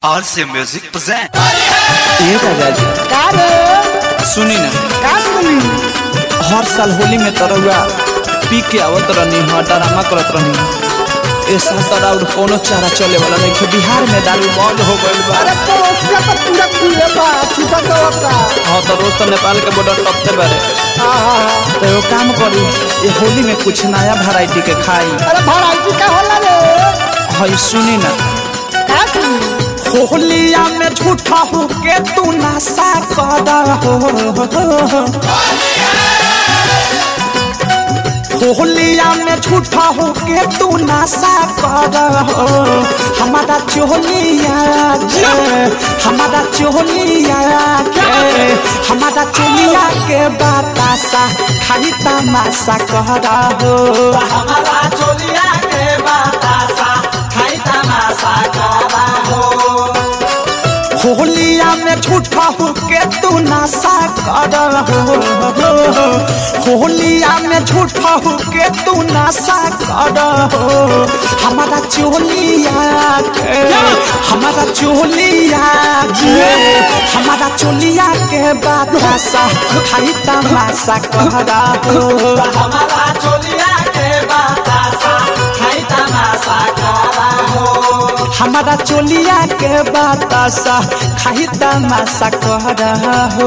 RC Music present. ये दादाजी का रे सुनी ना का सुनी हर साल होली में तरौआ पी के आवत रहनी ह डरामा करत रहनी ह। ए साल तरा और कोनो चारा चले वाला नहीं खे बिहार में दारू बंद हो गइल बा अरे तो उसका तो पूरा खुले बा छूटा तो होता हाँ तो रोज तो नेपाल के बॉर्डर टपते बारे हाँ हाँ हाँ तो एगो काम करी ये होली में कुछ नया वैरायटी के खाई अरे भराइटी का होला रे हई सुनी ना का सुनी होलिया में झूठा हो के तू नशा कर हो होलिया में झूठा हो के तू नशा कर हमारा चोलिया के हमारा चोलिया के हमारा चोलिया के बतासा खाली तमाशा कर हो हमारा चोलिया के बतासा खाली तमाशा कर होलिया में झूठा हो के तू नशा कर हो होलिया में झूठा हो के तू नशा कर हो हमारा चोलिया के हमारा चोलिया के हमारा चोलिया के बतासा खाली तमाशा कर हो हमारा चोलिया के बतासा खाली तमाशा कर हो हमारा चोलिया के बतासा खाई तमाशा कर हो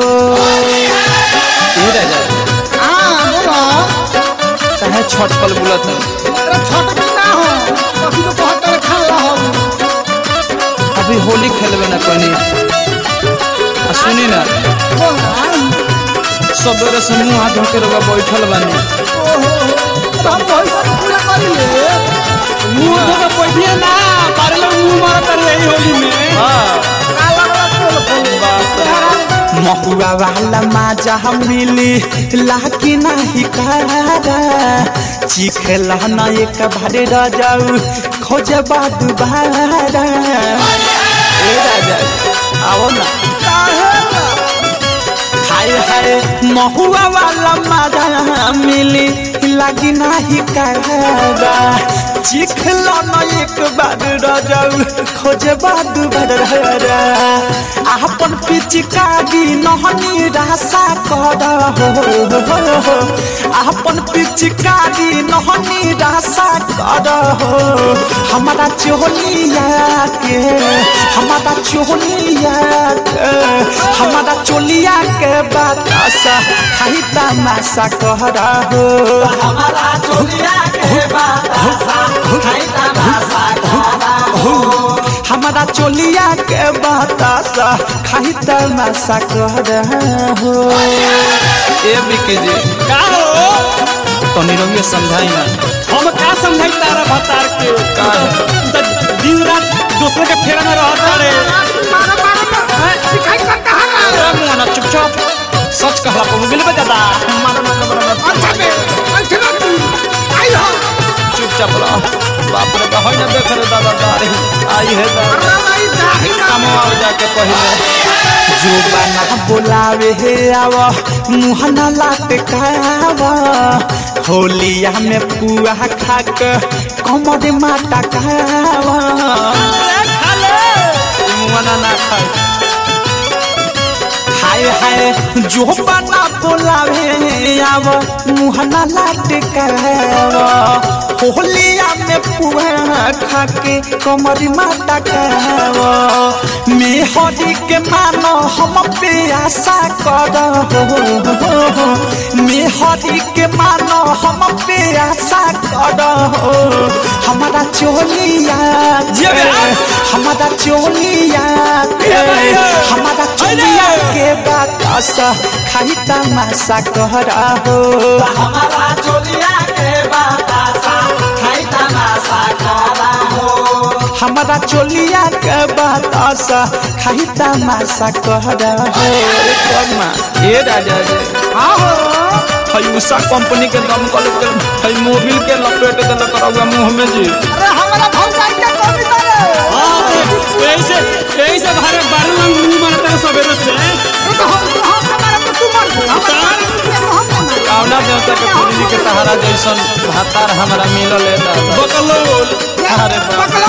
ए राजा हाँ बोलो चाहे छटकल बुलत अरे छोटा भी ना हो कभी तो बहुत तरह खा ला हो अभी होली खेलबे ना कनी आ सुनी ना बोल ना सबेरे से मुंह हाथ धोके रउआ बैठल बानी ओहो तो हम वही सब पूरा कर ले मुंह धोके बैठिए ना बारे लोग मुंह मारत रहे होली में हां काला वाला खोल खोल महुआ वाला माजा मिली लाकी नाही कारा चिखेला ना एक भारे राजाऊ खोजे बाद बारा ए राजा आओ ना हाय हाय महुआ वाला माजा मिली लागी नाही कारा चिखला ना एक बार राजाऊ खोजे बाद बारा आपन पिचकारी नहनी रासा कर हो आपन पिचकारी नहनी रासा कर हो हमारा चोलिया के हमारा चोलिया के हमारा चोलिया के बतासा खाई तमाशा कर हो हमारा चोलिया के बतासा खाई तमाशा कर हो हमारा चोलिया के बतासा खाई तमाशा कर हो ए बिके जी का हो तनी रंगे समझाई ना हम का समझाई तारा भतार के का? त दिन रात दूसरे के फेरा में रहत रे मारा मारा सिखाई का कहां ए मुआना चुपचाप सच कहला को मिल बे दादा मारो ना ना अच्छा बे अच्छा ना तू आई हो चुपचाप रह बाप रे कहै ना देख रे दादा दारी आई है दादा अरे भाई दाही ना कमवा जाके पहिले जो बना बोलावे हे आवा मुहना लाटकावा होलिया में पुआ खाक कमर माटा खावा मुहना ना खाए हाय हाय जो बना बोलावे आव मुहना लाटकावा होलिया में पुआ खाके कमर माटा खावा मेहरी के मानो हम पे आशा कर हो मेहरी के मानो हम पे आशा कर हो हमारा चोलिया के हमारा चोलिया के हमारा चोलिया के बतासा खाई तमाशा कर हो हमारा चोलिया के बतासा खाई तमाशा कर हो हमारा चोलिया के बतासा खाई तमाशा कर हो ए राजा जी हां हो हई उषा कंपनी के दम कल के हई मोबिल के लपेट देल करौगा मुंह में जी अरे हमारा भौजाई के कमी करे हां ऐसे ऐसे भारे बारू में मुंह मारत रे सबेरे से तो हम तो हम हमारा तो तू मर गया हमारा हम हम कावना देवता के पूरी के तहारा जैसन भातार हमरा मिलल है दादा बकलोल अरे बाप पकड़ो मार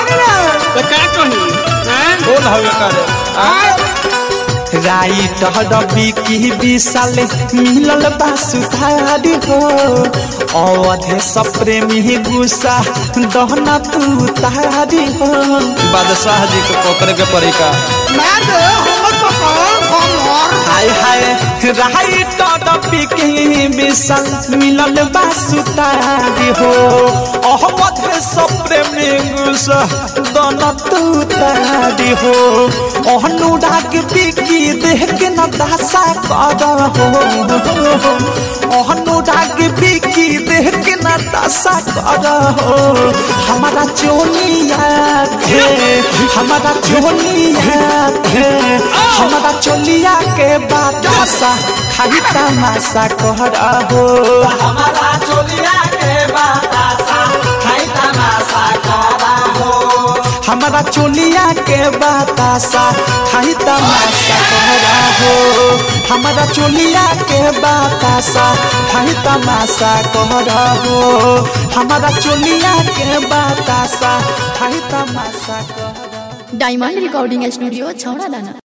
कहनी रे तो का कही हैं कौन हवे करे राइट हडबी की विशाल मिलल बा सुधारी हो अवधे सप्रेमी गुस्सा दहना तू तारी हो बादशाह जी को पकड़ के पड़ी का मैं दे हमर पकड़ हमर हाय हाय राइट हडबी की विशाल मिलल बा सुधारी हो अवधे सप्रेमी गुस्सा दहना तू तारी हो अनुराग बिकी देह के न दासा कर हो अनुराग बिकी देह के न दासा कर हो हमारा चोलिया के हमारा चोलिया के हमारा चोलिया के बातासा खाली तमाशा कर हो हमारा चोलिया के बातासा खाली तमाशा कर हो हमारा चोलिया के बतासा खाई तमाशा कहरा हो हमारा चोलिया के बतासा खाई तमाशा कहरा हो हमारा चोलिया के बतासा खाई तमाशा कहरा डायमंड रिकॉर्डिंग स्टूडियो छौड़ा दाना